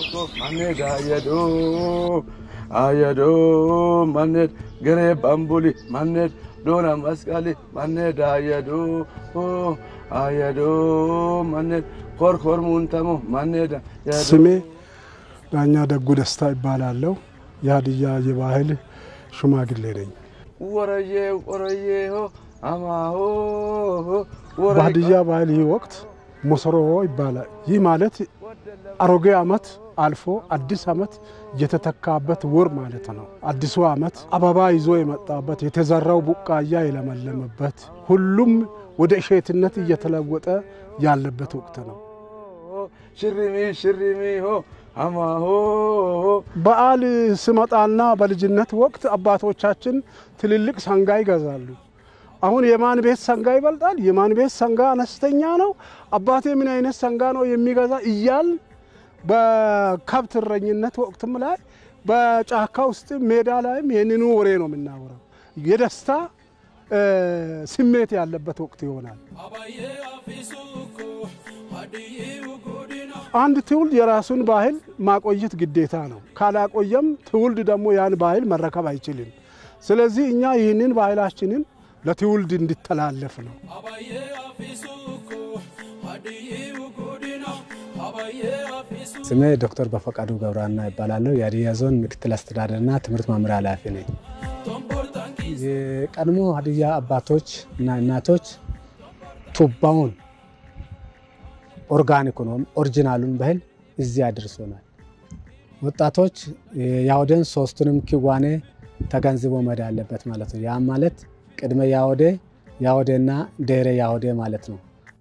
ማኔድ አየዶ አየዶ ማኔድ ገሬ ባምቡሊ ማኔድ ዶና መስቀሊ ማኔድ አየዶ አየዶ ማኔድ ኮርኮር ሙንተሞ ማኔድ ስሜ ዳኛ ደጉ ደስታ ይባላለሁ። የሀዲያ የባህል ሽማግሌ ነኝ። ወረዬ ወረዬ ሆ አማሆ በሀዲያ ባህል ይህ ወቅት ሞሰሮ ይባላል። ይህ ማለት አሮጌ ዓመት አልፎ አዲስ ዓመት የተተካበት ወር ማለት ነው። አዲሱ ዓመት አበባ ይዞ የመጣበት የተዘራው ቡቃያ የለመለመበት ሁሉም ወደ እሸትነት እየተለወጠ ያለበት ወቅት ነው። ሽሪሚ ሽሪሚ ሆ አማሆ በዓል ስመጣና በልጅነት ወቅት አባቶቻችን ትልልቅ ሰንጋ ይገዛሉ። አሁን የማን ቤት ሰንጋ ይበልጣል? የማን ቤት ሰንጋ አነስተኛ ነው? አባቴ ምን አይነት ሰንጋ ነው የሚገዛ እያል በከብት እረኝነት ወቅትም ላይ በጫካ ውስጥ ሜዳ ላይም ይህንኑ ወሬ ነው የምናወራው። የደስታ ስሜት ያለበት ወቅት ይሆናል። አንድ ትውልድ የራሱን ባህል ማቆየት ግዴታ ነው። ካላቆየም ትውልድ ደግሞ ያን ባህል መረከብ አይችልም። ስለዚህ እኛ ይህንን ባህላችንን ለትውልድ እንዲተላለፍ ነው። ስሜ ዶክተር በፈቃዱ ገብረሃና ይባላለሁ። የሀዲያ ዞን ምክትል አስተዳደርና ትምህርት መምሪያ ኃላፊ ነኝ። የቀድሞ ሀዲያ አባቶች እና እናቶች ቱባውን ኦርጋኒክ ነው ኦሪጂናሉን ባህል እዚህ አድርሶናል። ወጣቶች የአውደን ሶስቱንም ክዋኔ ተገንዝቦ መሄድ አለበት ማለት ነው። ያም ማለት ቅድመ ያወዴ ያወዴና ድህረ ያወዴ ማለት ነው።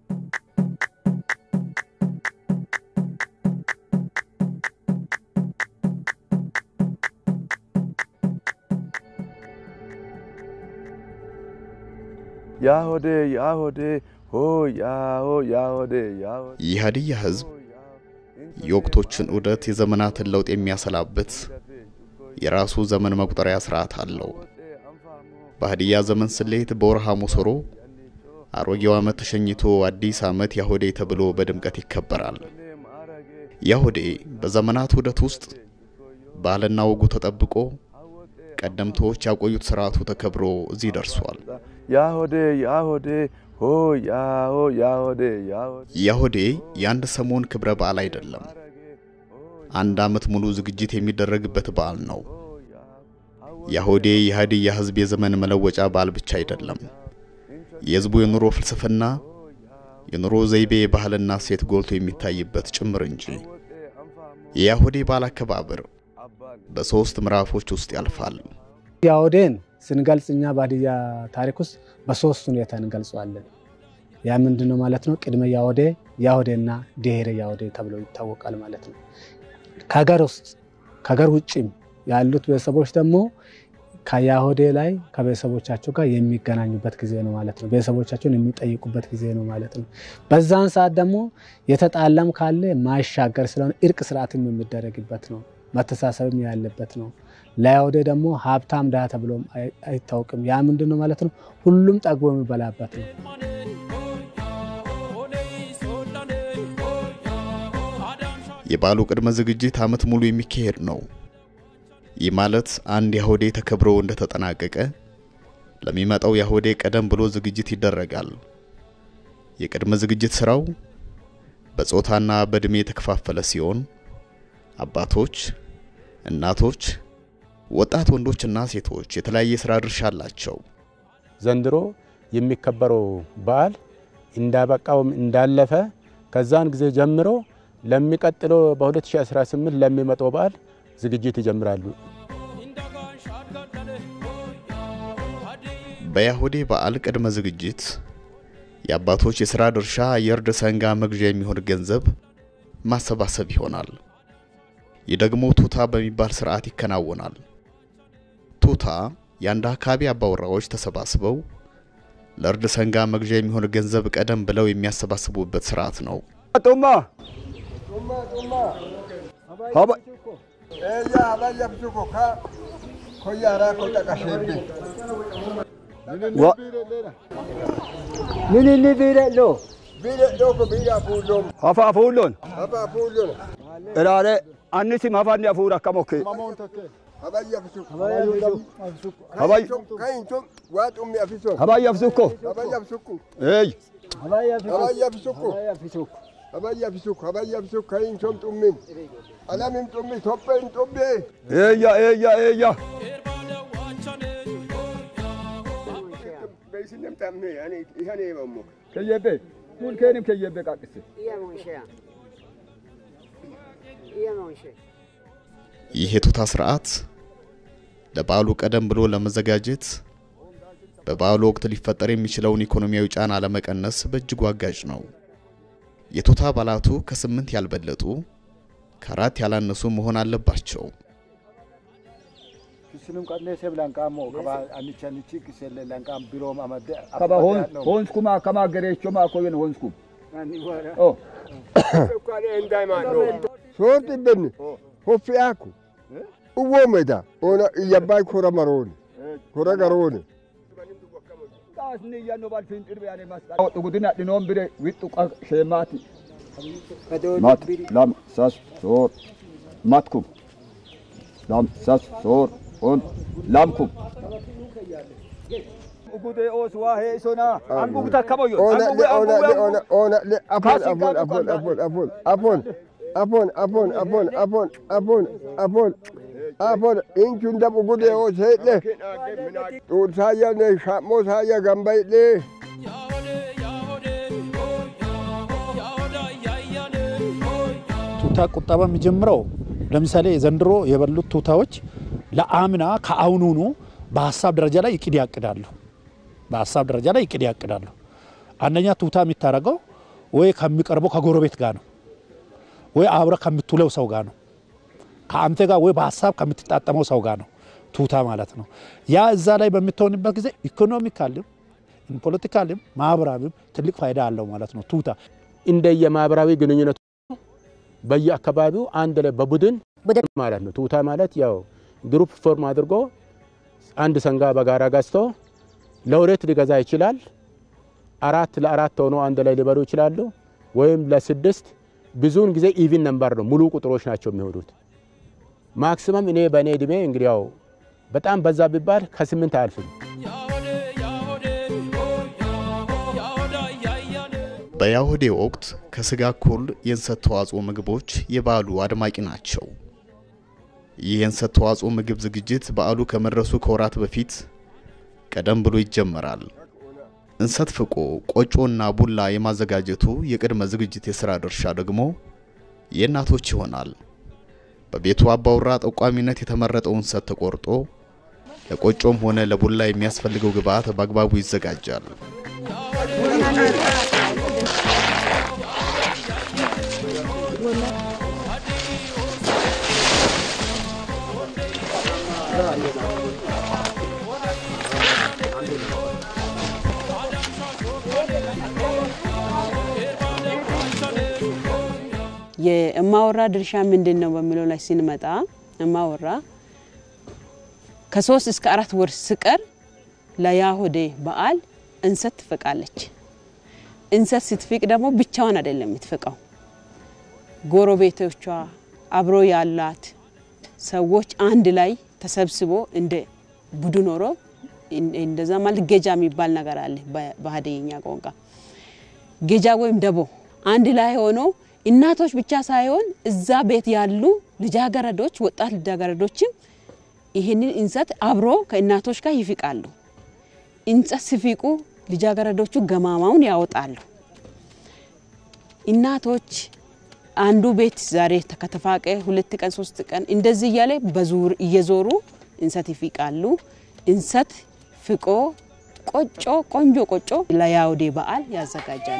ያሆዴ ያሆዴ ሆ ያሆ ያሆዴ ያሆዴ የሀዲያ ሕዝብ የወቅቶችን ዑደት የዘመናትን ለውጥ የሚያሰላበት የራሱ ዘመን መቁጠሪያ ስርዓት አለው። በሀዲያ ዘመን ስሌት በወርሃ ሞሶሮ አሮጌው ዓመት ተሸኝቶ አዲስ ዓመት ያሆዴ ተብሎ በድምቀት ይከበራል። ያሆዴ በዘመናት ዑደት ውስጥ ባህልና ወጉ ተጠብቆ ቀደምቶች ያቆዩት ስርዓቱ ተከብሮ እዚህ ደርሷል። ያሆዴ ያሆዴ ሆ ያሆ ያሆዴ ያሆዴ ያሆዴ የአንድ ሰሞን ክብረ በዓል አይደለም። አንድ ዓመት ሙሉ ዝግጅት የሚደረግበት በዓል ነው። ያሆዴ የሀዲያ ሕዝብ የዘመን መለወጫ በዓል ብቻ አይደለም። የሕዝቡ የኑሮ ፍልስፍና፣ የኑሮ ዘይቤ፣ ባህልና እሴት ጎልቶ የሚታይበት ጭምር እንጂ። የያሆዴ በዓል አከባበር በሦስት ምዕራፎች ውስጥ ያልፋል። ያወዴን ስንገልጽ እኛ በሀዲያ ታሪክ ውስጥ በሶስት ሁኔታ እንገልጸዋለን። ያ ምንድን ነው ማለት ነው? ቅድመ ያወዴ፣ ያወዴና ድህረ ያወዴ ተብሎ ይታወቃል ማለት ነው። ከሀገር ውስጥ ከሀገር ውጭም ያሉት ቤተሰቦች ደግሞ ከያሆዴ ላይ ከቤተሰቦቻቸው ጋር የሚገናኙበት ጊዜ ነው ማለት ነው። ቤተሰቦቻቸውን የሚጠይቁበት ጊዜ ነው ማለት ነው። በዛን ሰዓት ደግሞ የተጣላም ካለ ማይሻገር ስለሆነ እርቅ ስርዓትም የሚደረግበት ነው። መተሳሰብም ያለበት ነው። ለያወዴ ደግሞ ሀብታም ድሃ ተብሎም አይታወቅም። ያ ምንድን ነው ማለት ነው? ሁሉም ጠግቦ የሚበላበት ነው። የበዓሉ ቅድመ ዝግጅት ዓመት ሙሉ የሚካሄድ ነው። ይህ ማለት አንድ ያሆዴ ተከብሮ እንደተጠናቀቀ ለሚመጣው ያሆዴ ቀደም ብሎ ዝግጅት ይደረጋል። የቅድመ ዝግጅት ስራው በጾታና በእድሜ የተከፋፈለ ሲሆን አባቶች፣ እናቶች፣ ወጣት ወንዶችና ሴቶች የተለያየ ስራ ድርሻ አላቸው። ዘንድሮ የሚከበረው በዓል እንዳበቃውም እንዳለፈ ከዛን ጊዜ ጀምሮ ለሚቀጥለው በ2018 ለሚመጣው በዓል ዝግጅት ይጀምራሉ። በያሆዴ በዓል ቅድመ ዝግጅት የአባቶች የሥራ ድርሻ የእርድ ሰንጋ መግዣ የሚሆን ገንዘብ ማሰባሰብ ይሆናል። ይህ ደግሞ ቱታ በሚባል ስርዓት ይከናወናል። ቱታ የአንድ አካባቢ አባወራዎች ተሰባስበው ለእርድ ሰንጋ መግዣ የሚሆን ገንዘብ ቀደም ብለው የሚያሰባስቡበት ስርዓት ነው። ጡማ ምንኒ ቢረሎ Hafa fuulloon. Ilaalee annisim hafanni hafuura akka mokkee. Habayya fisukko. Eey. Eeyya eeyya eeyya. Keyyebbe. Kun keenim keyyebbe qaqqise. ይህ የቱታ ስርዓት ለበዓሉ ቀደም ብሎ ለመዘጋጀት በበዓሉ ወቅት ሊፈጠር የሚችለውን ኢኮኖሚያዊ ጫና ለመቀነስ በእጅጉ አጋዥ ነው። የቱታ አባላቱ ከስምንት ያልበለጡ ከአራት ያላነሱ መሆን አለባቸው። Kaba hoonskumaa akkama gereechoma akkoyen hoonskum. Oh. Soorti benni hoffi aku uwwomeda ona iyyabbaay kora marooni kora garooni Taasni iyyannoo balfiin xirbe ane masqaa. Dhugudina dhinoon bire wixxu sheemaati. Mat lam sas soor matkum lam sas soor on lamkum. Ugudee oos waa heesonaa. Angum takka boyyo. ona le ona le ona ona le apon apon apon apon apon apon apon apon apon apon apon apon apon inchun dab ugude o seedhe tuun saayya ne shammo saayya gambaydhe ቱታ ቁጠባ የሚጀምረው ለምሳሌ ዘንድሮ የበሉት ቱታዎች ለአምና ከአሁኑኑ በሀሳብ ደረጃ ላይ እቅድ ያቅዳሉ። በሀሳብ ደረጃ ላይ እቅድ ያቅዳሉ። አንደኛ ቱታ የሚታረገው ወይ ከሚቀርበው ከጎረቤት ጋር ነው፣ ወይ አብረ ከምትውለው ሰው ጋር ነው፣ ከአንተ ጋር ወይ በሀሳብ ከምትጣጠመው ሰው ጋር ነው ቱታ ማለት ነው። ያ እዛ ላይ በምትሆንበት ጊዜ ኢኮኖሚካልም ፖለቲካልም ማህበራዊም ትልቅ ፋይዳ አለው ማለት ነው ቱታ እንደየማህበራዊ ግንኙነቱ በየአካባቢው አንድ ላይ በቡድን ማለት ነው። ቱታ ማለት ያው ግሩፕ ፎርም አድርጎ አንድ ሰንጋ በጋራ ገዝቶ ለሁለት ሊገዛ ይችላል። አራት ለአራት ሆኖ አንድ ላይ ሊበሉ ይችላሉ። ወይም ለስድስት ብዙውን ጊዜ ኢቪን ነምበር ነው፣ ሙሉ ቁጥሮች ናቸው የሚሆኑት። ማክሲመም እኔ በእኔ እድሜ እንግዲህ ያው በጣም በዛ ቢባል ከስምንት አያልፍም። በያሁዴ ወቅት ከስጋ እኩል የእንሰት ተዋጽኦ ምግቦች የበዓሉ አድማቂ ናቸው። ይህ የእንሰት ተዋጽኦ ምግብ ዝግጅት በዓሉ ከመድረሱ ከወራት በፊት ቀደም ብሎ ይጀመራል። እንሰት ፍቆ ቆጮና ቡላ የማዘጋጀቱ የቅድመ ዝግጅት የሥራ ድርሻ ደግሞ የእናቶች ይሆናል። በቤቱ አባውራ ጠቋሚነት የተመረጠው እንሰት ተቆርጦ ለቆጮም ሆነ ለቡላ የሚያስፈልገው ግብዓት በአግባቡ ይዘጋጃል። የእማወራ ድርሻ ምንድን ነው በሚለው ላይ ስንመጣ እማወራ ከሶስት እስከ አራት ወር ስቀር ለያሆዴ በዓል እንሰት ትፈቃለች። እንሰት ስትፍቅ ደግሞ ብቻዋን አይደለም የምትፍቀው፣ ጎረቤቶቿ አብሮ ያላት ሰዎች አንድ ላይ ተሰብስቦ እንደ ቡድን ኖሮ እንደዛ ማለት ጌጃ የሚባል ነገር አለ በሀዲይኛ ቋንቋ። ጌጃ ወይም ደቦ አንድ ላይ ሆኖ እናቶች ብቻ ሳይሆን እዛ ቤት ያሉ ልጃገረዶች፣ ወጣት ልጃገረዶችም ይህንን እንሰት አብሮ ከእናቶች ጋር ይፍቃሉ። እንጨት ሲፊቁ ልጃገረዶቹ ገማማውን ያወጣሉ። እናቶች አንዱ ቤት ዛሬ ከተፋቀ ሁለት ቀን ሶስት ቀን እንደዚህ እያለ በዙር እየዞሩ እንሰት ይፊቃሉ። እንሰት ፍቆ ቆጮ ቆንጆ ቆጮ ለያውዴ በዓል ያዘጋጃሉ።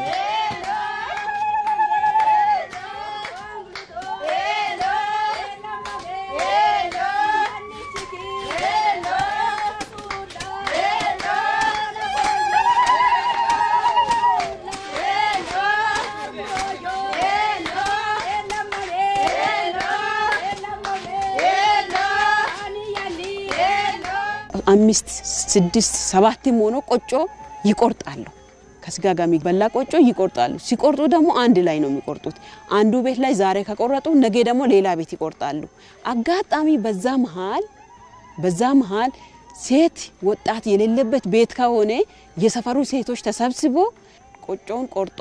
አምስት ስድስት ሰባትም ሆኖ ቆጮ ይቆርጣሉ። ከስጋ ጋር የሚበላ ቆጮ ይቆርጣሉ። ሲቆርጡ ደግሞ አንድ ላይ ነው የሚቆርጡት። አንዱ ቤት ላይ ዛሬ ከቆረጡ ነገ ደግሞ ሌላ ቤት ይቆርጣሉ። አጋጣሚ በዛ መሀል በዛ መሀል ሴት ወጣት የሌለበት ቤት ከሆነ የሰፈሩ ሴቶች ተሰብስቦ ቆጮውን ቆርጦ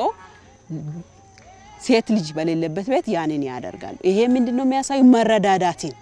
ሴት ልጅ በሌለበት ቤት ያንን ያደርጋሉ። ይሄ ምንድን ነው የሚያሳዩ መረዳዳትን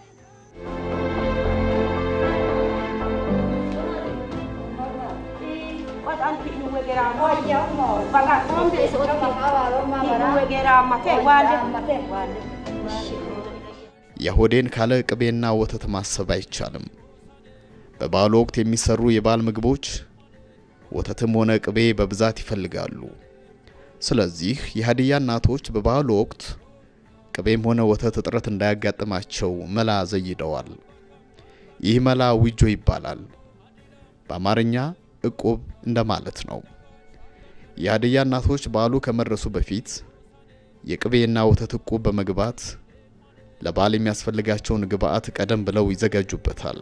የሆዴን ካለ ቅቤና ወተት ማሰብ አይቻልም። በበዓሉ ወቅት የሚሰሩ የበዓል ምግቦች ወተትም ሆነ ቅቤ በብዛት ይፈልጋሉ። ስለዚህ የሀዲያ እናቶች በበዓሉ ወቅት ቅቤም ሆነ ወተት እጥረት እንዳያጋጥማቸው መላ ዘይደዋል። ይህ መላ ዊጆ ይባላል። በአማርኛ እቁብ እንደማለት ነው። የሀዲያ እናቶች በዓሉ ከመድረሱ በፊት የቅቤና ወተት እቁብ በመግባት ለበዓል የሚያስፈልጋቸውን ግብአት ቀደም ብለው ይዘጋጁበታል።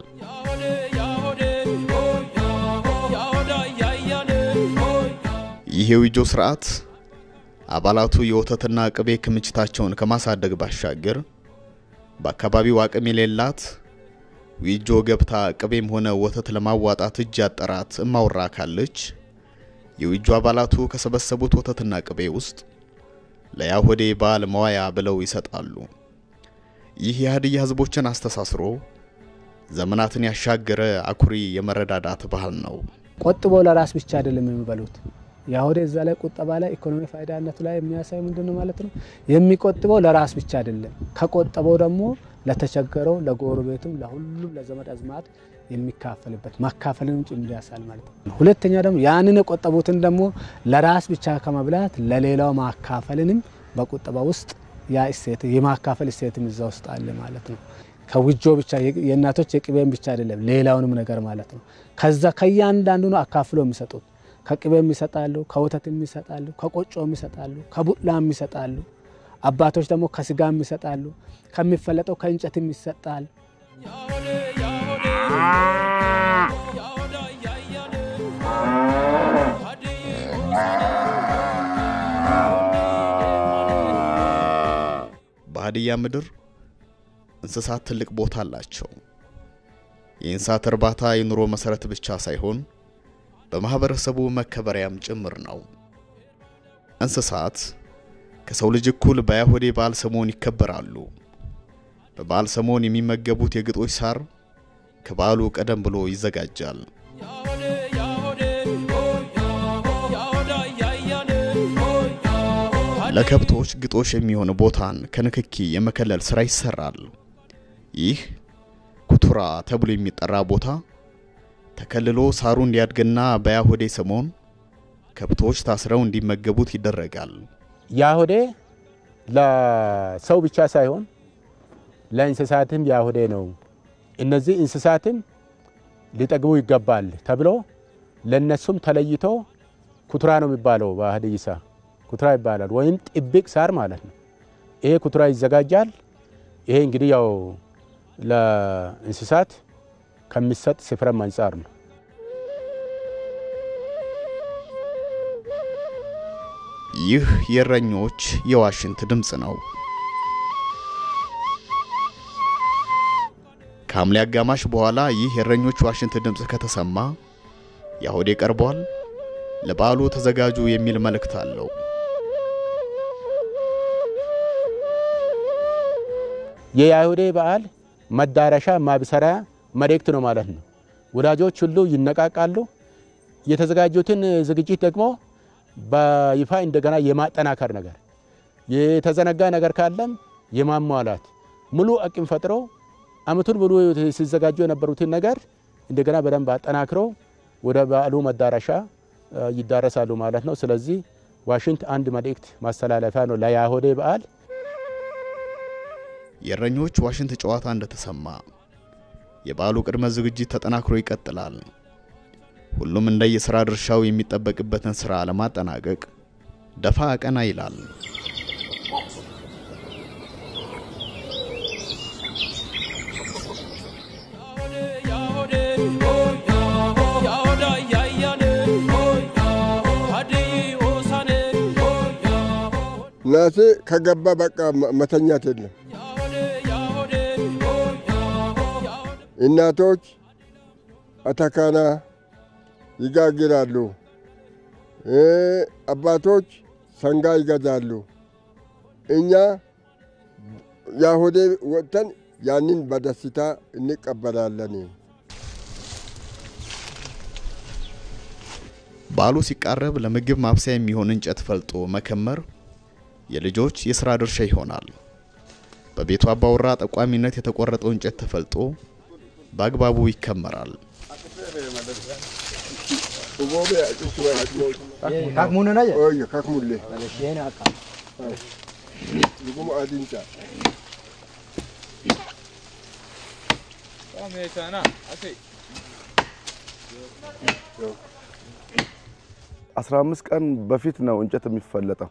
ይህ የዊጆ ስርዓት አባላቱ የወተትና ቅቤ ክምችታቸውን ከማሳደግ ባሻገር በአካባቢው አቅም የሌላት ዊጆ ገብታ ቅቤም ሆነ ወተት ለማዋጣት እጅ ያጠራት እማወራ ካለች የዊጆ አባላቱ ከሰበሰቡት ወተትና ቅቤ ውስጥ ለያሆዴ በዓል መዋያ ብለው ይሰጣሉ። ይህ የሀዲያ ህዝቦችን አስተሳስሮ ዘመናትን ያሻገረ አኩሪ የመረዳዳት ባህል ነው። ቆጥቦ ለራስ ብቻ አይደለም የሚበሉት። የአሁዴ እዛ ላይ ቁጠባ ላይ ኢኮኖሚ ፋይዳነቱ ላይ የሚያሳይ ምንድን ነው ማለት ነው? የሚቆጥበው ለራስ ብቻ አይደለም። ከቆጠበው ደግሞ ለተቸገረው፣ ለጎረቤቱም፣ ለሁሉም ለዘመድ አዝማድ የሚካፈልበት ማካፈልንም ጭምር ያሳል ማለት ነው። ሁለተኛ ደግሞ ያንን የቆጠቡትን ደግሞ ለራስ ብቻ ከመብላት ለሌላው ማካፈልንም በቁጠባ ውስጥ ያ እሴት የማካፈል እሴትም እዛ ውስጥ አለ ማለት ነው። ከውጆ ብቻ የእናቶች የቅቤም ብቻ አይደለም ሌላውንም ነገር ማለት ነው። ከዛ ከእያንዳንዱ ነው አካፍሎ የሚሰጡት ከቅቤም ይሰጣሉ፣ ከወተትም ይሰጣሉ፣ ከቆጮም ይሰጣሉ፣ ከቡላም ይሰጣሉ። አባቶች ደግሞ ከስጋም ይሰጣሉ፣ ከሚፈለጠው ከእንጨትም ይሰጣል። በሀዲያ ምድር እንስሳት ትልቅ ቦታ አላቸው። የእንስሳት እርባታ የኑሮ መሰረት ብቻ ሳይሆን በማህበረሰቡ መከበሪያም ጭምር ነው። እንስሳት ከሰው ልጅ እኩል በአይሁዴ በዓል ሰሞን ይከበራሉ። በበዓል ሰሞን የሚመገቡት የግጦሽ ሳር ከበዓሉ ቀደም ብሎ ይዘጋጃል። ለከብቶች ግጦሽ የሚሆን ቦታን ከንክኪ የመከለል ስራ ይሰራል። ይህ ኩቱራ ተብሎ የሚጠራ ቦታ ተከልሎ ሳሩ እንዲያድግና በያሆዴ ሰሞን ከብቶች ታስረው እንዲመገቡት ይደረጋል። ያሆዴ ለሰው ብቻ ሳይሆን ለእንስሳትም ያሆዴ ነው። እነዚህ እንስሳትም ሊጠግቡ ይገባል ተብሎ ለነሱም ተለይቶ ኩቱራ ነው የሚባለው። በሀዲይሳ ኩቱራ ይባላል፣ ወይም ጥብቅ ሳር ማለት ነው። ይሄ ኩቱራ ይዘጋጃል። ይሄ እንግዲህ ያው ለእንስሳት ከሚሰጥ ስፍራም አንጻር ነው። ይህ የእረኞች የዋሽንት ድምፅ ነው። ከሐምሌ አጋማሽ በኋላ ይህ የእረኞች ዋሽንት ድምፅ ከተሰማ ያሆዴ ቀርቧል፣ ለበዓሉ ተዘጋጁ የሚል መልእክት አለው። የያሁዴ በዓል መዳረሻ ማብሰሪያ መልእክት ነው ማለት ነው። ወዳጆች ሁሉ ይነቃቃሉ። የተዘጋጁትን ዝግጅት ደግሞ በይፋ እንደገና የማጠናከር ነገር፣ የተዘነጋ ነገር ካለም የማሟላት ሙሉ አቅም ፈጥሮ አመቱን ሙሉ ሲዘጋጁ የነበሩትን ነገር እንደገና በደንብ አጠናክሮ ወደ በዓሉ መዳረሻ ይዳረሳሉ ማለት ነው። ስለዚህ ዋሽንት አንድ መልእክት ማስተላለፊያ ነው ለያሆዴ በዓል። የእረኞች ዋሽንት ጨዋታ እንደተሰማ የበዓሉ ቅድመ ዝግጅት ተጠናክሮ ይቀጥላል። ሁሉም እንደየሥራ ድርሻው የሚጠበቅበትን ሥራ ለማጠናቀቅ ደፋ ቀና ይላል። Yahode, ራሴ ከገባ በቃ መተኛት የለም። እናቶች አተካና ይጋግራሉ። አባቶች ሰንጋ ይገዛሉ። እኛ ያሆዴ ወጥተን ያንን በደስታ እንቀበላለን። በዓሉ ሲቃረብ ለምግብ ማብሰያ የሚሆን እንጨት ፈልጦ መከመር የልጆች የሥራ ድርሻ ይሆናል። በቤቱ አባወራ ጠቋሚነት የተቆረጠው እንጨት ተፈልጦ በአግባቡ ይከመራል። አስራ አምስት ቀን በፊት ነው እንጨት የሚፈለጠው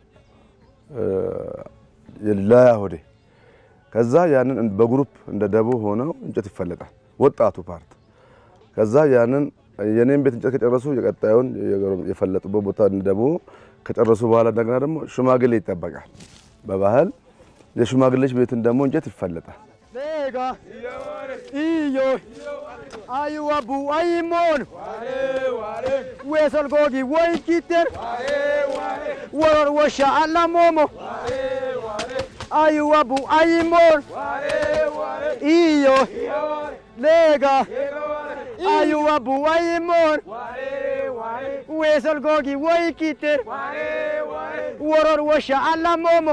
ለያሆዴ። ከዛ ያንን በግሩፕ እንደ ደቦ ሆነው እንጨት ይፈለጣል፣ ወጣቱ ፓርት። ከዛ ያንን የኔን ቤት እንጨት ከጨረሱ የቀጣዩን የፈለጡበት ቦታ እንደ ደቦ ከጨረሱ በኋላ እንደገና ደግሞ ሽማግሌ ይጠበቃል። በባህል የሽማግሌዎች ቤትን ደግሞ እንጨት ይፈለጣል። ሌጋ iyo ayuwabu ayimon wesolgogi woykiter woror wosha alamomo ayuwabu ayimon iyo lega ayuwabu ayimon wesolgogi woykiter woror wosha alamomo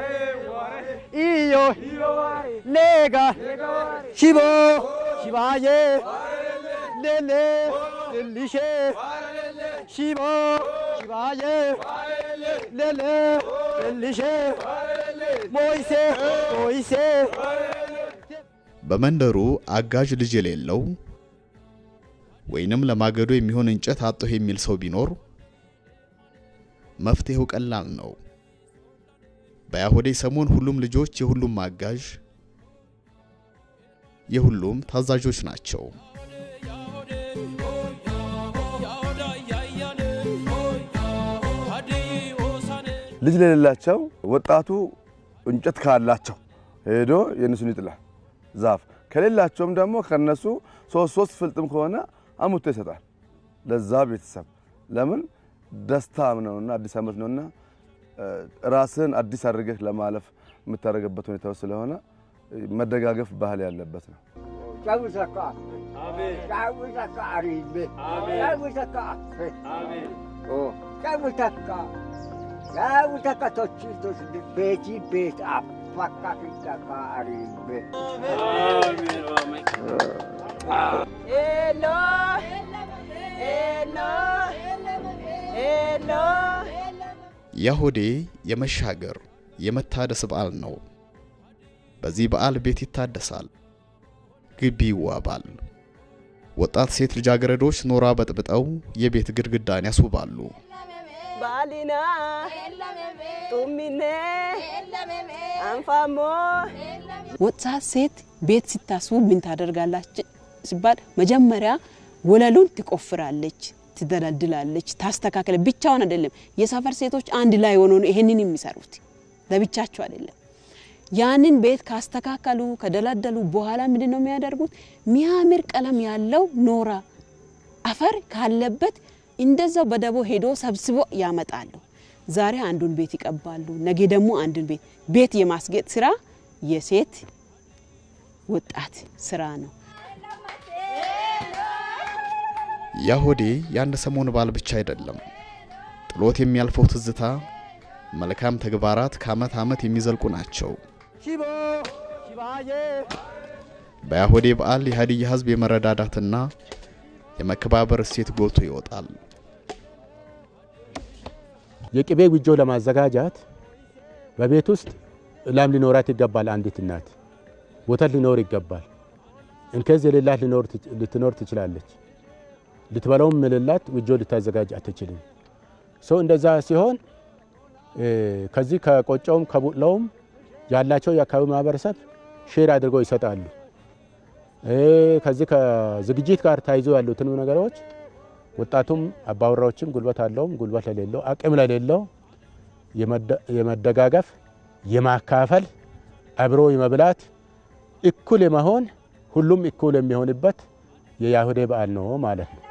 iyo lega shibo shibaye lele lelishe shibo shibaye lele lelishe moise moise በመንደሩ አጋዥ ልጅ የሌለው ወይንም ለማገዶ የሚሆን እንጨት አጣሁ የሚል ሰው ቢኖር መፍትሄው ቀላል ነው። በያሆዴ ሰሞን ሁሉም ልጆች የሁሉም አጋዥ የሁሉም ታዛዦች ናቸው። ልጅ ለሌላቸው ወጣቱ እንጨት ካላቸው ሄዶ የእነሱን ይጥላል ዛፍ ከሌላቸውም ደግሞ ከነሱ ሶስት ሶስት ፍልጥም ከሆነ አሙቶ ይሰጣል ለዛ ቤተሰብ። ለምን ደስታም ነውና አዲስ ዓመት ነውና ራስን አዲስ አድርገህ ለማለፍ የምታደርግበት ሁኔታ ስለሆነ መደጋገፍ ባህል ያለበት ነው። ያሆዴ የመሻገር የመታደስ በዓል ነው። በዚህ በዓል ቤት ይታደሳል፣ ግቢ ይዋባል። ወጣት ሴት ልጃገረዶች ኖራ በጥብጠው የቤት ግድግዳን ያስውባሉ። ባሊና ጡሚኔ አንፋሞ ወጣት ሴት ቤት ስታስቡ ምን ታደርጋላች ሲባል መጀመሪያ ወለሉን ትቆፍራለች፣ ትደለድላለች፣ ታስተካከለ። ብቻውን አይደለም። የሰፈር ሴቶች አንድ ላይ ሆኖ ነው ይሄንን የሚሰሩት፣ ለብቻቸው አይደለም። ያንን ቤት ካስተካከሉ ከደለደሉ በኋላ ምንድን ነው የሚያደርጉት? ሚያምር ቀለም ያለው ኖራ አፈር ካለበት እንደዛው በደቦ ሄዶ ሰብስቦ ያመጣሉ። ዛሬ አንዱን ቤት ይቀባሉ፣ ነገ ደግሞ አንዱን ቤት ቤት የማስጌጥ ስራ የሴት ወጣት ስራ ነው። ያሆዴ የአንድ ሰሞን በዓል ብቻ አይደለም። ጥሎት የሚያልፈው ትዝታ፣ መልካም ተግባራት ከዓመት ዓመት የሚዘልቁ ናቸው። ሽቦ ሽባዬ በያሆዴ በዓል የሀዲያ ሕዝብ የመረዳዳትና የመከባበር እሴት ጎልቶ ይወጣል። የቅቤ ጉጆ ለማዘጋጃት በቤት ውስጥ ላም ሊኖራት ይገባል። አንዲት እናት ወተት ሊኖር ይገባል። እንከዝ የሌላት ልትኖር ትችላለች። ልትበላውም የሌላት ጉጆ ልታዘጋጅ አትችልም። ሰው እንደዛ ሲሆን ከዚህ ከቆጮውም ከቡላውም ያላቸው የአካባቢ ማህበረሰብ ሼር አድርገው ይሰጣሉ። ከዚህ ከዝግጅት ጋር ተያይዞ ያሉትን ነገሮች ወጣቱም አባወራዎችም ጉልበት አለውም ጉልበት ለሌለው አቅም ለሌለው የመደጋገፍ የማካፈል አብሮ የመብላት እኩል የመሆን ሁሉም እኩል የሚሆንበት የያሁዴ በዓል ነው ማለት ነው።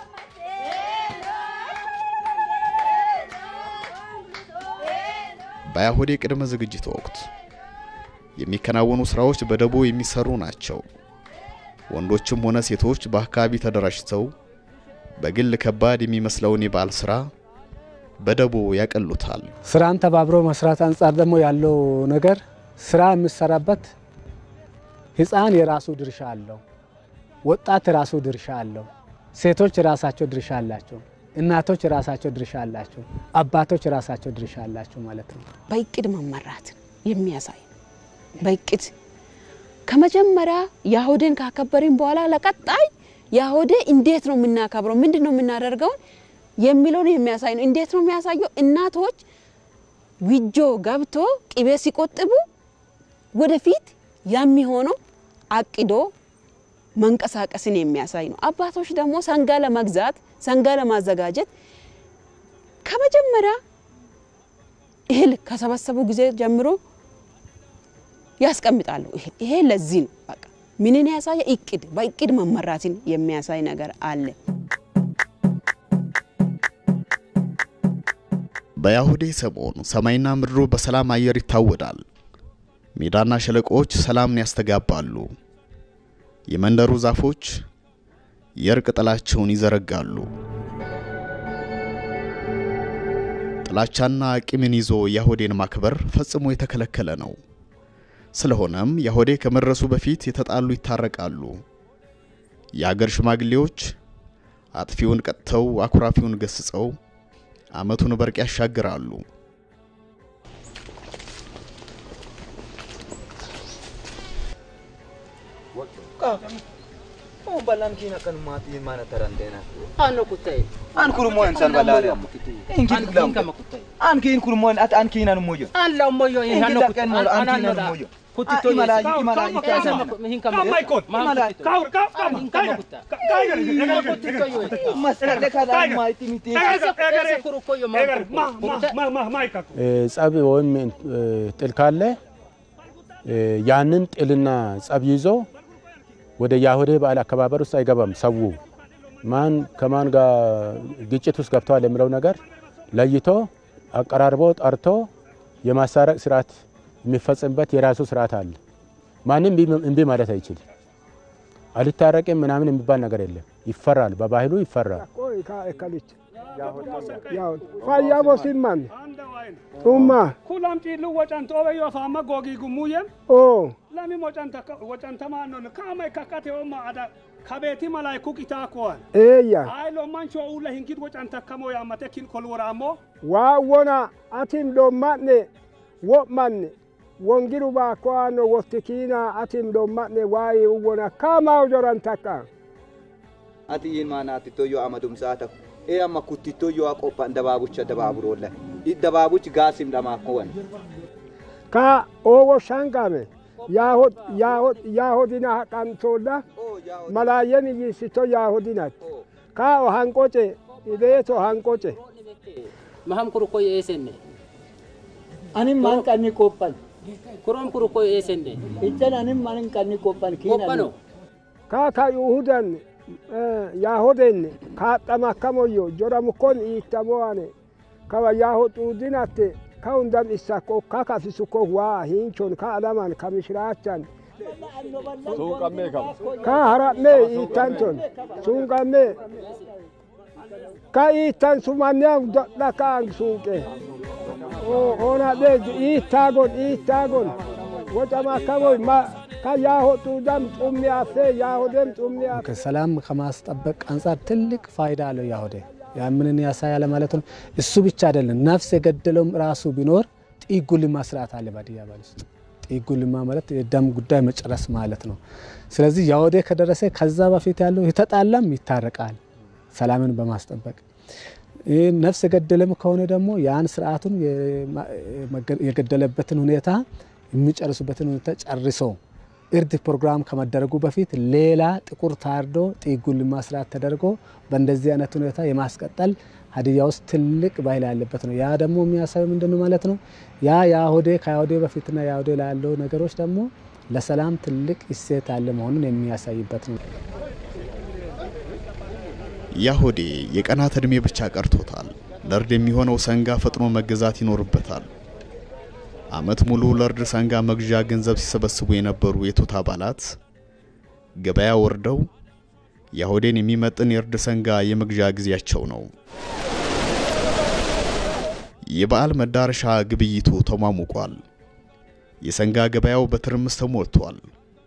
በአያሁዴ ቅድመ ዝግጅት ወቅት የሚከናወኑ ስራዎች በደቦ የሚሰሩ ናቸው። ወንዶችም ሆነ ሴቶች በአካባቢ ተደራጅተው በግል ከባድ የሚመስለውን የበዓል ስራ በደቦ ያቀሉታል። ስራን ተባብሮ መስራት አንጻር ደግሞ ያለው ነገር ስራ የሚሰራበት ህፃን የራሱ ድርሻ አለው፣ ወጣት የራሱ ድርሻ አለው፣ ሴቶች የራሳቸው ድርሻ አላቸው፣ እናቶች የራሳቸው ድርሻ አላቸው፣ አባቶች የራሳቸው ድርሻ አላቸው ማለት ነው። በእቅድ መመራትን የሚያሳይ ነው። በእቅድ ከመጀመሪያ ያሁዴን ካከበርን በኋላ ለቀጣይ ያሁዴ እንዴት ነው የምናከብረው፣ ምንድን ነው የምናደርገውን የሚለውን የሚያሳይ ነው። እንዴት ነው የሚያሳየው? እናቶች ዊጆ ገብቶ ቅቤ ሲቆጥቡ ወደፊት የሚሆነው አቅዶ መንቀሳቀስን የሚያሳይ ነው። አባቶች ደግሞ ሰንጋ ለመግዛት ሰንጋ ለማዘጋጀት ከመጀመሪያ እህል ከሰበሰቡ ጊዜ ጀምሮ ያስቀምጣሉ። እህል ይሄ ለዚህ ነው በቃ ምንን ያሳየ እቅድ በእቅድ መመራትን የሚያሳይ ነገር አለ። በያሁዴ ሰሞን ሰማይና ምድሩ በሰላም አየር ይታወዳል። ሜዳና ሸለቆዎች ሰላምን ያስተጋባሉ። የመንደሩ ዛፎች የእርቅ ጥላቸውን ይዘረጋሉ። ጥላቻና ቂምን ይዞ ያሆዴን ማክበር ፈጽሞ የተከለከለ ነው። ስለሆነም ያሆዴ ከመድረሱ በፊት የተጣሉ ይታረቃሉ። የአገር ሽማግሌዎች አጥፊውን ቀጥተው አኩራፊውን ገስጸው ዓመቱን በርቅ ያሻግራሉ። balan kina kan mati mana tarantena Ano kutay? an kurmo en san balale in kin glam an kin kurmo at an kinan moyo Ala mo yo in in ano kin mo an kinan moyo Kutito imala yes. imala ikasa Mihin ka mo. imala Kaur ka ka ka ka Kutito yo. masar de kala ma itimiti Ese kuru ko yo ma. ጸብ ወይም ጥል ካለ ያንን ጥልና ጸብ ይዞ ወደ ያሁዴ በዓል አከባበር ውስጥ አይገባም። ሰው ማን ከማን ጋር ግጭት ውስጥ ገብተዋል የሚለው ነገር ለይቶ አቀራርቦ ጠርቶ የማሳረቅ ስርዓት የሚፈጽምበት የራሱ ስርዓት አለ። ማንም እምቢ ማለት አይችልም። አልታረቅም ምናምን የሚባል ነገር የለም። ይፈራል፣ በባህሉ ይፈራል። fayyaa bosimman dhumma kulam xiillu wacan xoobe yoo faama googii gummuuyem oo lami wacantamaa non kaamay kakkate omma ada kabeeti malay kuqitaa kowan eeyya ay lomman coo ulla hinkit wacantakkamoo yaamate kin kol woraammoo waa wona atim ɗommanne wo'manne wongiru baa koano wottikiina atim ɗommanne waayi wona kamaw jorantakka ati yin mana ati toyo amadum sata e amma kuttito yo aqoppa dababucha dababurolla i dababuch gasim dama kowan ka owo shangame yaahod yaahod yaahodina haqantolla malaayeni yiisito yaahodinat ka o hanqoce ileeto hanqoce Maham kuru ko esenne. Anin man kanni koppan. Kurom kuru ko esenne. Ichan anin man kanni koppan Koppano. ka ka yuhudan yaahoden kaaxamakkamoyyo joramukkon iittamoane kawa yaaho xuudinatte ka hundan issakko ka kafisukko waa hinchon ka alaman kamishiraachan ka hara'me iittanton sunqamme ka iittan sumannean doɗɗa kaang suuqe onaɗe iittagon iittagon wocamakkamoy ma ka yaaho xuudam xummi afe yaahodem xummi afe ሰላም ከማስጠበቅ አንጻር ትልቅ ፋይዳ አለው ያሁዴ ያምንን ያሳያል ማለት ነው። እሱ ብቻ አይደለም፣ ነፍስ የገደለውም ራሱ ቢኖር ጢጉልማ ስርዓት አለ ባድያ ባል ውስጥ። ጢጉልማ ማለት የደም ጉዳይ መጨረስ ማለት ነው። ስለዚህ ያሁዴ ከደረሰ ከዛ በፊት ያለው የተጣላም ይታረቃል፣ ሰላምን በማስጠበቅ ይህ ነፍስ የገደለም ከሆነ ደግሞ ያን ስርዓቱን የገደለበትን ሁኔታ የሚጨርሱበትን ሁኔታ ጨርሶ እርድ ፕሮግራም ከመደረጉ በፊት ሌላ ጥቁር ታርዶ ጢጉን ማስራት ተደርጎ በእንደዚህ አይነት ሁኔታ የማስቀጠል ሀዲያ ውስጥ ትልቅ ባህል ያለበት ነው። ያ ደግሞ የሚያሳየው ምንድን ነው ማለት ነው? ያ የአሁዴ ከአሁዴ በፊትና የአሁዴ ላይ ያለው ነገሮች ደግሞ ለሰላም ትልቅ እሴት ያለ መሆኑን የሚያሳይበት ነው። ያሆዴ የቀናት ዕድሜ ብቻ ቀርቶታል። ለእርድ የሚሆነው ሰንጋ ፈጥኖ መገዛት ይኖርበታል። ዓመት ሙሉ ለእርድ ሰንጋ መግዣ ገንዘብ ሲሰበስቡ የነበሩ የቶታ አባላት ገበያ ወርደው ያሆዴን የሚመጥን የእርድ ሰንጋ የመግዣ ጊዜያቸው ነው። የበዓል መዳረሻ ግብይቱ ተሟሙቋል። የሰንጋ ገበያው በትርምስ ተሞልቷል።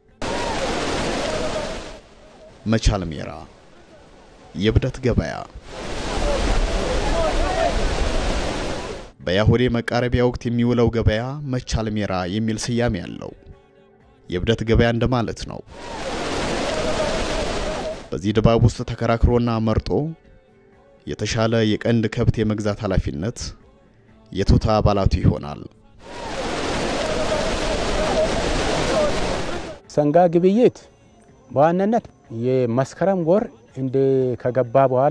መቻል ሜራ የብደት ገበያ በያሆዴ መቃረቢያ ወቅት የሚውለው ገበያ መቻል ሜራ የሚል ስያሜ ያለው የብደት ገበያ እንደማለት ነው። በዚህ ድባብ ውስጥ ተከራክሮና መርጦ የተሻለ የቀንድ ከብት የመግዛት ኃላፊነት የቶታ አባላቱ ይሆናል። ሰንጋ ግብይት በዋናነት የመስከረም ወር እንደ ከገባ በኋላ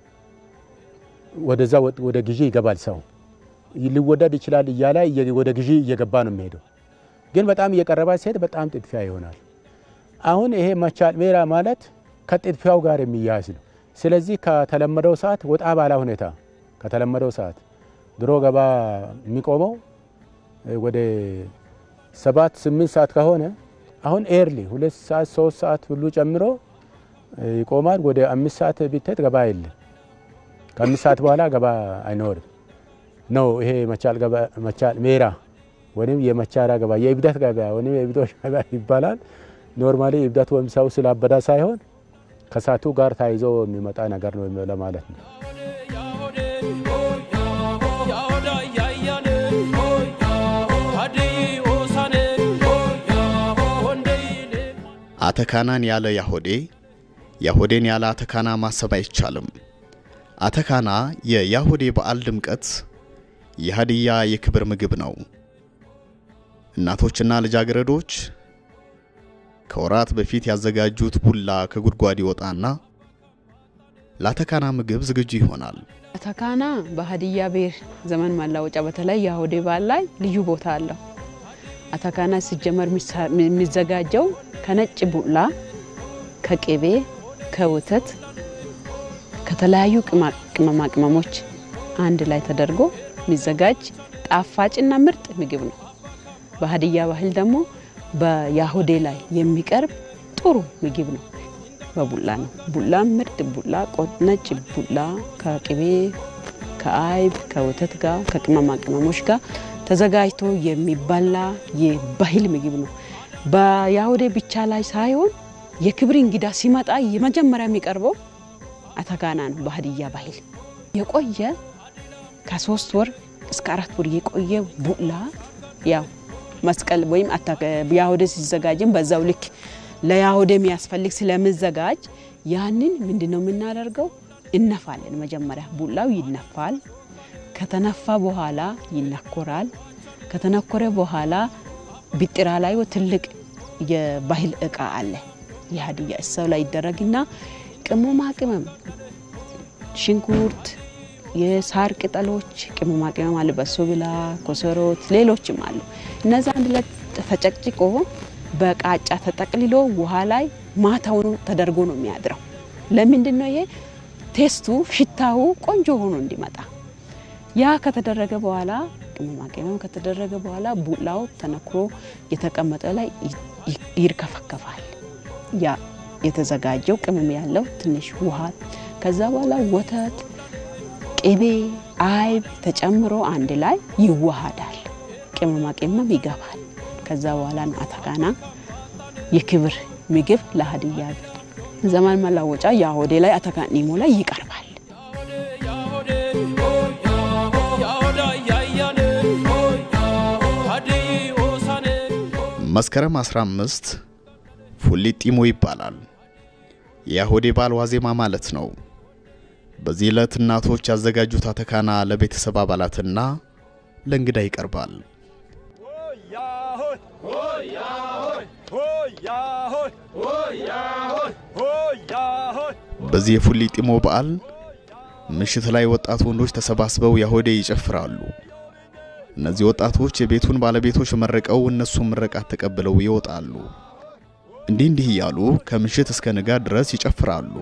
ወደዛ ወደ ግዢ ይገባል። ሰው ሊወደድ ይችላል እያለ ወደ ግዢ እየገባ ነው የሚሄደው። ግን በጣም እየቀረባ ሲሄድ በጣም ጥድፊያ ይሆናል። አሁን ይሄ መቻል ሜራ ማለት ከጥድፊያው ጋር የሚያያዝ ነው። ስለዚህ ከተለመደው ሰዓት ወጣ ባላ ሁኔታ ከተለመደው ሰዓት ድሮ ገባ የሚቆመው ወደ ሰባት ስምንት ሰዓት ከሆነ አሁን ኤርሊ ሁለት ሰዓት ሶስት ሰዓት ሁሉ ጨምሮ ይቆማል። ወደ አምስት ሰዓት ቢትሄድ ገባ የለም። ከአምስት ሰዓት በኋላ ገባ አይኖርም ነው። ይሄ መቻል መቻል ሜራ ወይም የመቻራ ገባ የእብደት ገበያ ወይም የእብዶች ገበያ ይባላል። ኖርማሊ እብደት ወይም ሰው ስላበዳ ሳይሆን ከሳቱ ጋር ታይዞ የሚመጣ ነገር ነው ለማለት ነው። አተካናን ያለ ያሆዴ ያሆዴን ያለ አተካና ማሰብ አይቻልም። አተካና የያሆዴ በዓል ድምቀት፣ የሀዲያ የክብር ምግብ ነው። እናቶችና ልጃገረዶች ከወራት በፊት ያዘጋጁት ቡላ ከጉድጓድ ይወጣና ለአተካና ምግብ ዝግጁ ይሆናል። አተካና በሀዲያ ብሔር ዘመን መለወጫ በተለይ የአሁዴ በዓል ላይ ልዩ ቦታ አለው። አተካና ሲጀመር የሚዘጋጀው ከነጭ ቡላ፣ ከቅቤ፣ ከወተት፣ ከተለያዩ ቅመማ ቅመሞች አንድ ላይ ተደርጎ የሚዘጋጅ ጣፋጭና ምርጥ ምግብ ነው። በሀዲያ ባህል ደግሞ በያሆዴ ላይ የሚቀርብ ጥሩ ምግብ ነው። በቡላ ነው። ቡላ ምርጥ ቡላ፣ ነጭ ቡላ ከቅቤ ከአይብ ከወተት ጋር ከቅመማ ቅመሞች ጋር ተዘጋጅቶ የሚበላ የባህል ምግብ ነው። በያሆዴ ብቻ ላይ ሳይሆን የክብር እንግዳ ሲመጣ የመጀመሪያ የሚቀርበው አተካና ነው። በሀዲያ ባህል የቆየ ከሶስት ወር እስከ አራት ወር የቆየ ቡላ ያው መስቀል ወይም ያሆዴ ሲዘጋጅም በዛው ልክ ለያሆዴ የሚያስፈልግ ስለምዘጋጅ ያንን ምንድነው የምናደርገው? እነፋለን። መጀመሪያ ቡላው ይነፋል። ከተነፋ በኋላ ይነኮራል። ከተነኮረ በኋላ ቢጥራ ላይ ትልቅ የባህል እቃ አለ። የሀዲያ እሰው ላይ ይደረግና ቅመማ ቅመም፣ ሽንኩርት፣ የሳር ቅጠሎች፣ ቅመማ ቅመም አለ። በሶ ብላ፣ ኮሰሮት፣ ሌሎችም አሉ። እነዚ አንድ ላይ ተጨቅጭቆ በቃጫ ተጠቅልሎ ውሃ ላይ ማታውኑ ተደርጎ ነው የሚያድረው። ለምንድን ነው ይሄ? ቴስቱ ሽታው ቆንጆ ሆኖ እንዲመጣ። ያ ከተደረገ በኋላ ቅመማ ቅመም ከተደረገ በኋላ ቡላው ተነክሮ የተቀመጠ ላይ ይርከፈከፋል። ያ የተዘጋጀው ቅመም ያለው ትንሽ ውሃ፣ ከዛ በኋላ ወተት፣ ቅቤ፣ አይብ ተጨምሮ አንድ ላይ ይዋሃዳል። ቅመማ ቅመም ይገባል። ከዛ በኋላ ነው አተካና የክብር ምግብ ለሀዲያ ዘመን መለወጫ የአሆዴ ላይ አተካኒሞ ላይ ይቀርባል። መስከረም 15 ፉሊጢሞ ይባላል። የያሆዴ በዓል ዋዜማ ማለት ነው። በዚህ ዕለት እናቶች ያዘጋጁት አተካና ለቤተሰብ አባላትና ለእንግዳ ይቀርባል። ሆያ በዚህ የፉሊ ጢሞ በዓል ምሽት ላይ ወጣት ወንዶች ተሰባስበው ያሆዴ ይጨፍራሉ። እነዚህ ወጣቶች የቤቱን ባለቤቶች መርቀው እነሱም ምረቃት ተቀብለው ይወጣሉ። እንዲህ እንዲህ እያሉ ከምሽት እስከ ንጋት ድረስ ይጨፍራሉ።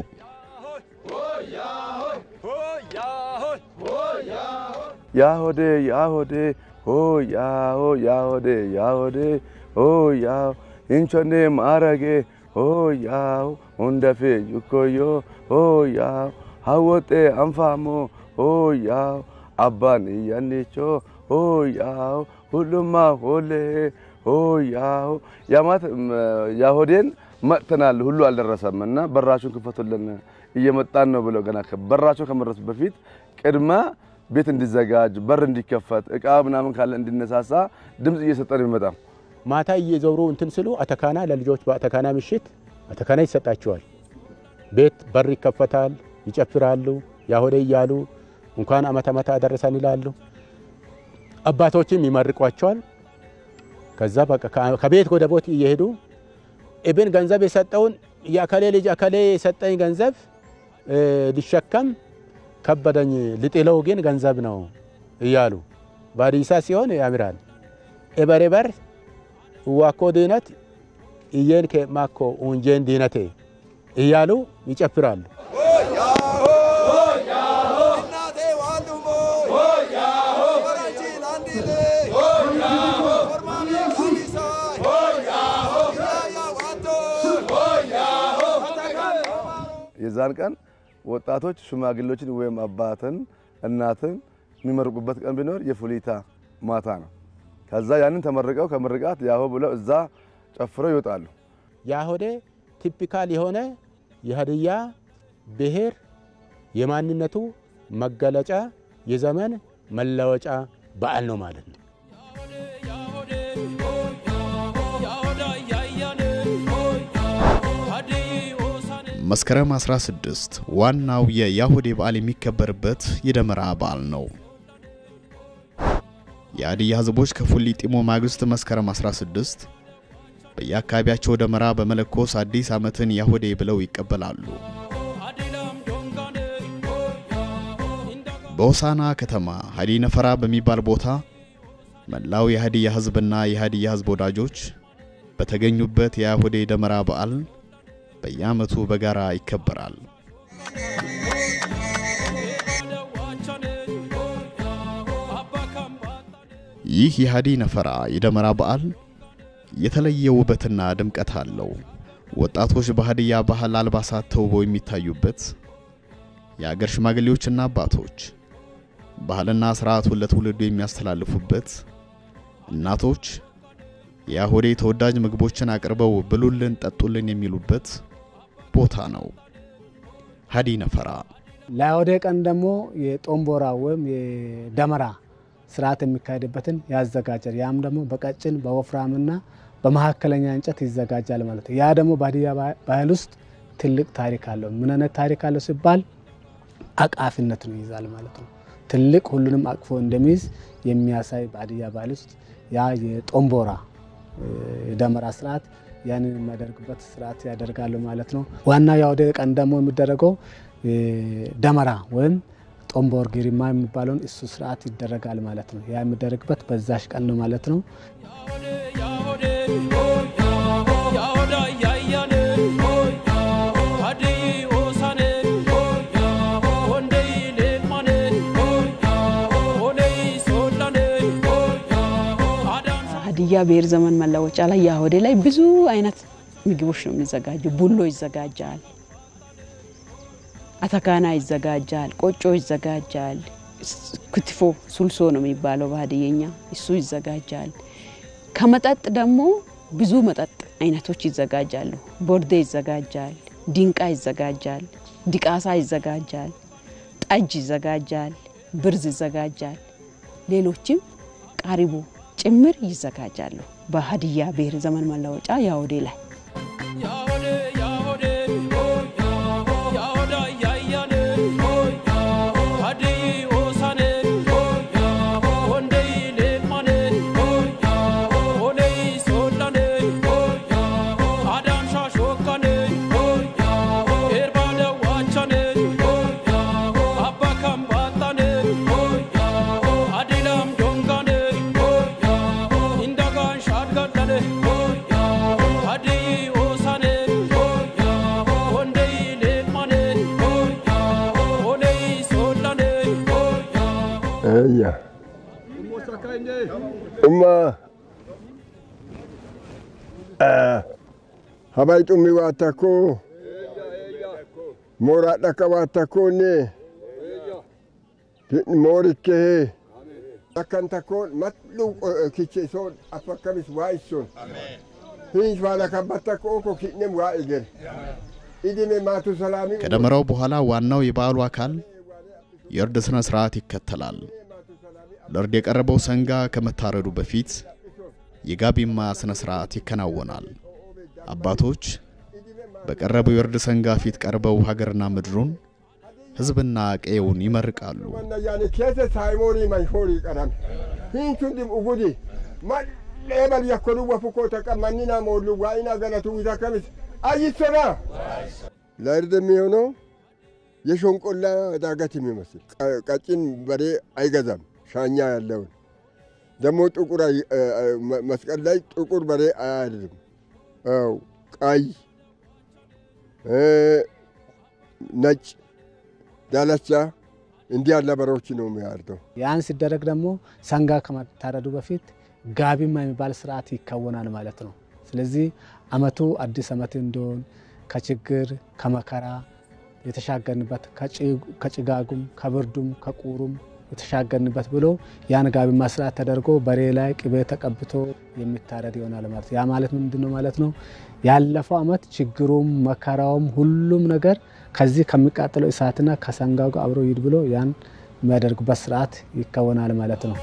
ያሆዴ ያሆዴ ሆ ያሆ ያሆዴ ያሆዴ ሆ ያው እንቾኔ ማረጌ ሆ ያው ሁንደፌ ዩኮዮ ሆ ያው ሀወጤ አንፋሞ ሆ ያው አባን እያኔቾ ሆ ያው ሁሉማ ሆሌ ሆ ያው ያማት ያሆዴን መጥተናል ሁሉ አልደረሰም እና በራችሁን ክፈቱልን እየመጣን ነው ብለው ገና በራቸው ከመድረሱ በፊት ቅድመ ቤት እንዲዘጋጅ በር እንዲከፈት እቃ ምናምን ካለ እንዲነሳሳ ድምፅ እየሰጠን የሚመጣ ማታ እየዞሩ እንትን ስሉ አተካና ለልጆች በአተካና ምሽት አተካና ይሰጣቸዋል። ቤት በር ይከፈታል፣ ይጨፍራሉ፣ ያሆዴ እያሉ እንኳን አመት አመት አደረሰን ይላሉ። አባቶችም ይመርቋቸዋል። ከዛ በቃ ከቤት ወደ ቦት እየሄዱ ኢብን ገንዘብ የሰጠውን የአከሌ ልጅ አከሌ የሰጠኝ ገንዘብ ሊሸከም ከበደኝ ልጥለው ግን ገንዘብ ነው እያሉ ባዲሳ ሲሆን ያምራል። ኤበሬበር ዋኮ ድነት እየን ከማኮ ኡንጄን ዲነቴ እያሉ ይጨፍራሉ። የዛን ቀን ወጣቶች ሽማግሌዎችን ወይም አባትን እናትን የሚመርቁበት ቀን ቢኖር የፉሊታ ማታ ነው። ከዛ ያንን ተመርቀው ከምርቃት ያሆ ብለው እዛ ጨፍረው ይወጣሉ። ያሆዴ ቲፒካል የሆነ የሀዲያ ብሔር የማንነቱ መገለጫ የዘመን መለወጫ በዓል ነው ማለት ነው። መስከረም 16 ዋናው የያሁዴ በዓል የሚከበርበት የደመራ በዓል ነው። የሀዲያ ሕዝቦች ከፉሊ ጢሞ ማግስት መስከረም 16 በየአካባቢያቸው ደመራ በመለኮስ አዲስ ዓመትን ያሁዴ ብለው ይቀበላሉ። በሆሳና ከተማ ሀዲ ነፈራ በሚባል ቦታ መላው የሀዲያ ሕዝብና የሀዲያ ሕዝብ ወዳጆች በተገኙበት የያሁዴ ደመራ በዓል በየዓመቱ በጋራ ይከበራል። ይህ የሀዲ ነፈራ የደመራ በዓል የተለየ ውበትና ድምቀት አለው። ወጣቶች በሀዲያ ባህል አልባሳት ተውበው የሚታዩበት፣ የአገር ሽማግሌዎችና አባቶች ባህልና ስርዓቱን ለትውልዱ የሚያስተላልፉበት፣ እናቶች የያሆዴ ተወዳጅ ምግቦችን አቅርበው ብሉልን፣ ጠጡልን የሚሉበት ቦታ ነው ሀዲ ነፈራ። ለያሆዴ ቀን ደግሞ የጦምቦራ ወይም የደመራ ስርዓት የሚካሄድበትን ያዘጋጃል። ያም ደግሞ በቀጭን በወፍራምና በመካከለኛ እንጨት ይዘጋጃል ማለት ነው። ያ ደግሞ በሀዲያ ባህል ውስጥ ትልቅ ታሪክ አለው። ምን አይነት ታሪክ አለው ሲባል አቃፊነትን ይይዛል ማለት ነው። ትልቅ ሁሉንም አቅፎ እንደሚይዝ የሚያሳይ በሀዲያ ባህል ውስጥ ያ የጦምቦራ የደመራ ስርዓት ያንን የሚያደርግበት ስርዓት ያደርጋሉ ማለት ነው። ዋና የአውደ ቀን ደግሞ የሚደረገው ደመራ ወይም ጦምቦር ጊሪማ የሚባለውን እሱ ስርዓት ይደረጋል ማለት ነው። ያ የሚደረግበት በዛሽ ቀን ነው ማለት ነው። ሀዲያ ብሔር ዘመን መለወጫ ላይ ያሆዴ ላይ ብዙ አይነት ምግቦች ነው የሚዘጋጁ። ቡሎ ይዘጋጃል፣ አተካና ይዘጋጃል፣ ቆጮ ይዘጋጃል፣ ክትፎ ሱልሶ ነው የሚባለው በሀዲየኛ እሱ ይዘጋጃል። ከመጠጥ ደግሞ ብዙ መጠጥ አይነቶች ይዘጋጃሉ። ቦርዴ ይዘጋጃል፣ ዲንቃ ይዘጋጃል፣ ዲቃሳ ይዘጋጃል፣ ጠጅ ይዘጋጃል፣ ብርዝ ይዘጋጃል፣ ሌሎችም ቃሪቦ ጭምር ይዘጋጃሉ። በሀዲያ ብሔር ዘመን መለወጫ ያሆዴ ላይ Ayya. Umma. Habai xummi waa takko. Mooraa dhaka waa takkoonne. Moorikkee. Akkan takkoon matlu kiche soon afakkamis waa issoon. Hiins waa lakabbat takko oko ki'nem waa eger. Idime maatu salaami. ከደመራው በኋላ ዋናው የበዓሉ አካል የእርድ ሥነ ሥርዓት ይከተላል። ለእርድ የቀረበው ሰንጋ ከመታረዱ በፊት የጋቢማ ሥነ ሥርዓት ይከናወናል። አባቶች በቀረበው የእርድ ሰንጋ ፊት ቀርበው ሀገርና ምድሩን ሕዝብና ቀየውን ይመርቃሉ። Wanna yaani keessa saayimoonii manshoorii qarame. Hiinsuun dim ugudi. Mallee bal yakkoluu wafukoo taqa manni naa moollu waa'ina galatu isa kamis. አይሰራ ለእርድ የሚሆነው የሾንቆላ ዳገት የሚመስል ቀጭን በሬ አይገዛም። ሻኛ ያለውን ደግሞ ጥቁር መስቀል ላይ ጥቁር በሬ አያድርም። ው ቀይ፣ ነጭ፣ ዳለቻ እንዲህ ያለ በሬዎች ነው የሚያርደው። ያን ሲደረግ ደግሞ ሰንጋ ከመታረዱ በፊት ጋቢማ የሚባል ስርዓት ይከወናል ማለት ነው። ስለዚህ አመቱ አዲስ አመት እንዲሆን ከችግር ከመከራ የተሻገርንበት ከጭጋጉም ከብርዱም ከቁሩም የተሻገርንበት ብሎ ያን ጋቢማ ስርዓት ተደርጎ በሬ ላይ ቅቤ ተቀብቶ የሚታረድ ይሆናል ማለት ያ ማለት ምንድን ነው ማለት ነው? ያለፈው አመት ችግሩም መከራውም ሁሉም ነገር ከዚህ ከሚቃጠለው እሳትና ከሰንጋው ጋር አብሮ ይድ ብሎ ያን የሚያደርጉበት ስርዓት ይከወናል ማለት ነው።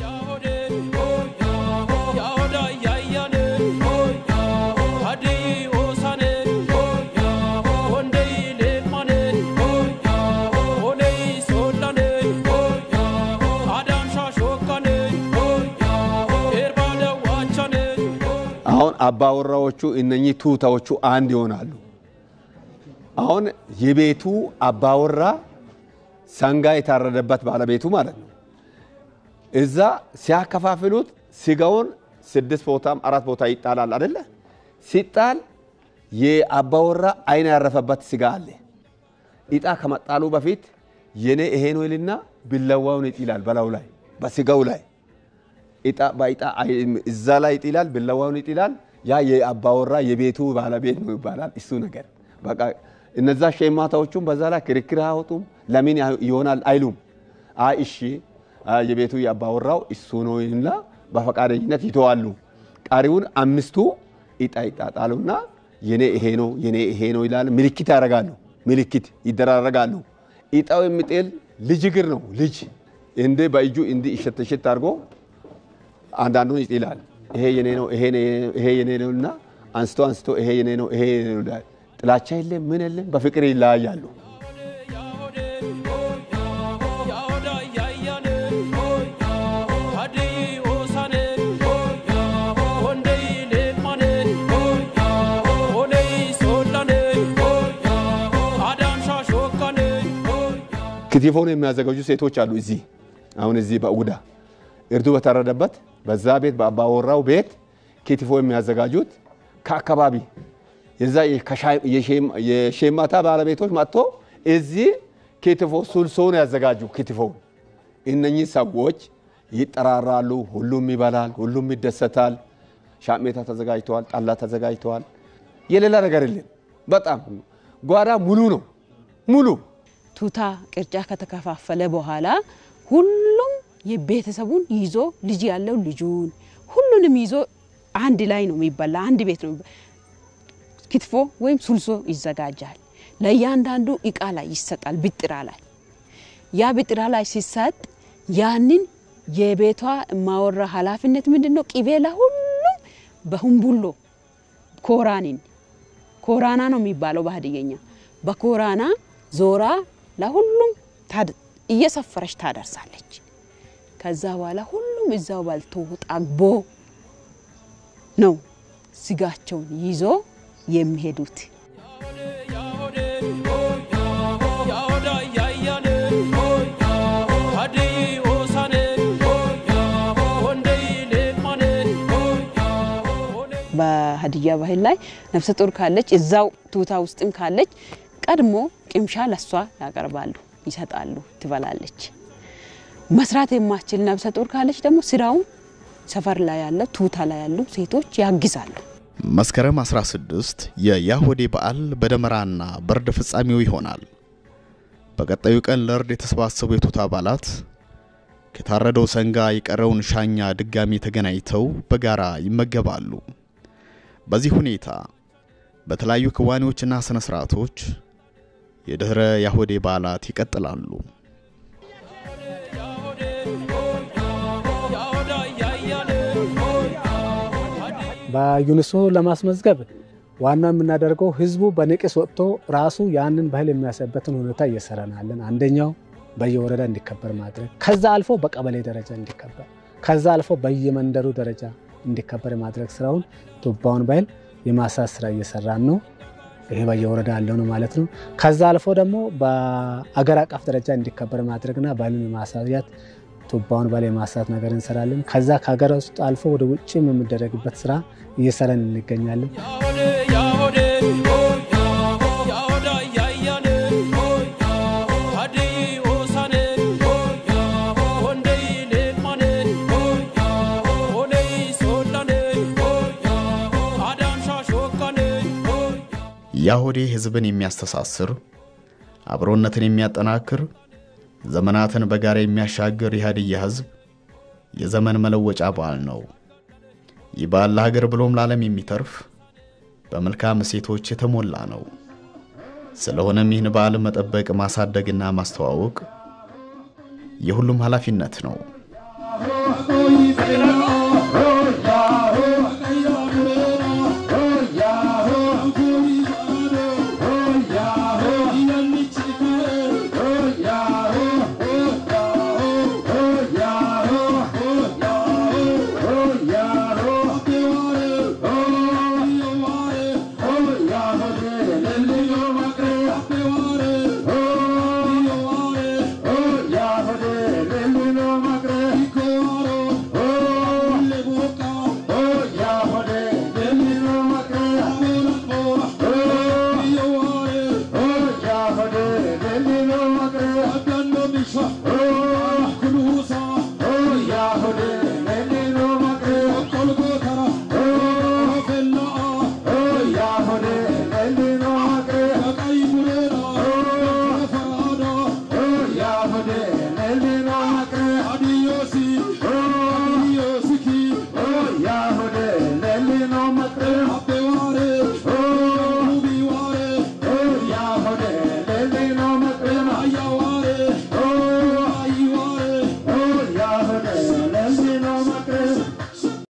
አሁን አባወራዎቹ እነኚህ ቱታዎቹ አንድ ይሆናሉ። አሁን የቤቱ አባወራ ሰንጋ የታረደበት ባለቤቱ ማለት ነው። እዛ ሲያከፋፍሉት ስጋውን ስድስት ቦታም አራት ቦታ ይጣላል አደለ? ሲጣል የአባወራ አይን ያረፈበት ስጋ አለ። ኢጣ ከመጣሉ በፊት የኔ ይሄ ነው ይልና ቢላዋውን ይጥላል በላዩ ላይ በስጋው ላይ ኢጣ በኢጣ እዛ ላይ ይጥላል፣ ቢላዋውን ይጥላል። ያ የአባወራ የቤቱ ባለቤት ነው ይባላል። እሱ ነገር በቃ እነዛ ሸማታዎቹም በዛ ላይ ክርክር አያወጡም። ለምን ይሆናል አይሉም። አይ እሺ የቤቱ የአባወራው እሱ ነው እና በፈቃደኝነት ይተዋሉ። ቀሪውን አምስቱ ኢጣ ይጣጣሉና የኔ ይሄ ነው የኔ ይሄ ነው ይላል። ምልክት ያደርጋሉ። ምልክት ይደራረጋሉ። ኢጣው የሚጥል ልጅ እግር ነው። ልጅ እንደ በእጁ እንዲ እሸት እሸት አድርጎ አንዳንዱን ይጥላል። ይሄ የኔ ነው ይሄ የኔ ነው እና አንስቶ አንስቶ ይሄ የኔ ነው ይሄ የኔ ነው ይላል። ጥላቻ የለም ምን የለም፣ በፍቅር ይለያያሉ። ክትፎን የሚያዘጋጁ ሴቶች አሉ። እዚህ አሁን እዚህ በኡጉዳ እርዱ በታረደበት በዛ ቤት በአባወራው ቤት ክትፎ የሚያዘጋጁት ከአካባቢ የዛ የሼማታ ባለቤቶች መጥቶ እዚህ ክትፎ ሱልሶን ያዘጋጁ ክትፎውን። እነኚህ ሰዎች ይጠራራሉ። ሁሉም ይበላል፣ ሁሉም ይደሰታል። ሻሜታ ተዘጋጅተዋል፣ ጠላ ተዘጋጅተዋል። የሌላ ነገር የለም። በጣም ጓዳ ሙሉ ነው ሙሉ ቱታ ቅርጫ ከተከፋፈለ በኋላ ሁሉም የቤተሰቡን ይዞ ልጅ ያለው ልጁን ሁሉንም ይዞ አንድ ላይ ነው የሚበላ። አንድ ቤት ነው ክትፎ ወይም ሱልሶ ይዘጋጃል። ለእያንዳንዱ እቃ ላይ ይሰጣል። ብጥራ ላይ ያ ብጥራ ላይ ሲሰጥ ያንን የቤቷ ማወራ ኃላፊነት ምንድን ነው? ቅቤ ለሁሉም በሁምቡሎ ኮራኒን ኮራና ነው የሚባለው በሀዲየኛ በኮራና ዞራ ለሁሉም እየሰፈረች ታደርሳለች። ከዛ በኋላ ሁሉም እዛው በልቶ ጠግቦ ነው ስጋቸውን ይዞ የሚሄዱት። በሀዲያ ባህል ላይ ነፍሰ ጡር ካለች እዛው ቱታ ውስጥም ካለች ቀድሞ ቅምሻ ለሷ ያቀርባሉ፣ ይሰጣሉ፣ ትበላለች። መስራት የማችል ነብሰ ጡር ካለች ደግሞ ስራውን ሰፈር ላይ ያለ ቱታ ላይ ያሉ ሴቶች ያግዛሉ። መስከረም 16 የያሆዴ በዓል በደመራና በእርድ ፍጻሜው ይሆናል። በቀጣዩ ቀን ለእርድ የተሰባሰቡ የቱታ አባላት ከታረደው ሰንጋ የቀረውን ሻኛ ድጋሚ ተገናኝተው በጋራ ይመገባሉ። በዚህ ሁኔታ በተለያዩ ክዋኔዎችና ስነ ስርዓቶች የድህረ ያሆዴ በዓላት ይቀጥላሉ። በዩኔስኮ ለማስመዝገብ ዋናው የምናደርገው ህዝቡ በንቅስ ወጥቶ ራሱ ያንን ባህል የሚያሳይበትን ሁኔታ እየሰራናለን። አንደኛው በየወረዳ እንዲከበር ማድረግ፣ ከዛ አልፎ በቀበሌ ደረጃ እንዲከበር፣ ከዛ አልፎ በየመንደሩ ደረጃ እንዲከበር የማድረግ ስራውን ቱባውን ባህል የማሳት ስራ እየሰራን ነው። ይሄ በየወረዳ ያለው ነው ማለት ነው። ከዛ አልፎ ደግሞ በአገር አቀፍ ደረጃ እንዲከበር ማድረግና ባህሉን የማሳያት ቱባውን ባህል የማሳት ነገር እንሰራለን። ከዛ ከሀገር ውስጥ አልፎ ወደ ውጭም የሚደረግበት ስራ እየሰራን እንገኛለን። ያሆዴ ህዝብን የሚያስተሳስር አብሮነትን የሚያጠናክር ዘመናትን በጋራ የሚያሻግር የሀዲያ ህዝብ የዘመን መለወጫ በዓል ነው። ይህ በዓል ለሀገር ብሎም ለዓለም የሚተርፍ በመልካም እሴቶች የተሞላ ነው። ስለሆነም ይህን በዓል መጠበቅ፣ ማሳደግና ማስተዋወቅ የሁሉም ኃላፊነት ነው።